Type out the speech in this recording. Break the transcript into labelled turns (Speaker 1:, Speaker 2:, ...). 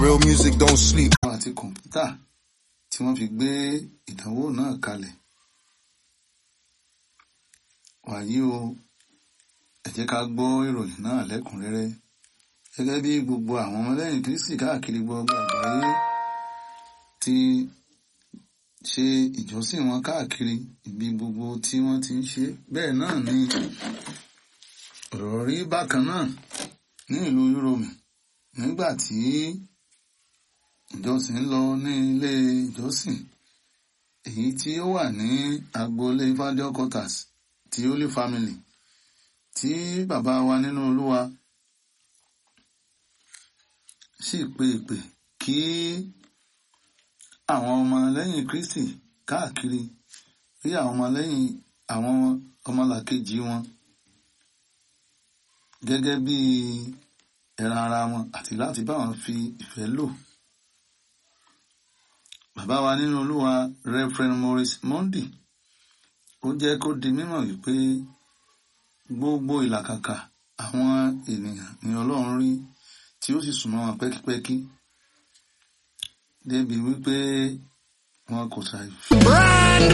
Speaker 1: Real music don't sleep.
Speaker 2: àti kọ̀ǹpútà tí wọ́n fi gbé ìdánwò náà kalẹ̀. wàyí o ẹ jẹ́ ká gbọ́ ìròyìn náà lẹ́kùnrẹ́rẹ́ gẹ́gẹ́ bí gbogbo àwọn ọmọlẹ́yìn kristi káàkiri gbogbo àgbáyé ti ṣe ìjọsìn wọn káàkiri ibi gbogbo tí wọ́n ti ń ṣe bẹ́ẹ̀ náà ni ọ̀rọ̀ rí bákan náà ní ìlú Yúróòmù nígbà tí ìjọsìn lọ ní ilé ìjọsìn èyí tí ó wà ní agboolé Fájọ quarters ti Holy Family tí bàbá wa nínú Olúwa sì pe ìpè kí àwọn ọmọlẹ́yìn Kristi káàkiri rí àwọn ọmọlẹ́yìn àwọn ọmọlàkejì wọn gẹ́gẹ́ bí ẹran ara wọn àti láti bá wọn fi ìfẹ́ lò. Bàbá wa nínú Olúwa Reverend Maurice Mondi ó jẹ́ kó di mímọ̀ wípé gbogbo ìlàkàkà àwọn ènìyàn ni Ọlọ́run rí tí ó sì súnmọ́ wọn pẹ́kípẹ́kí débi wípé wọn kò ṣàì fi.
Speaker 1: Brand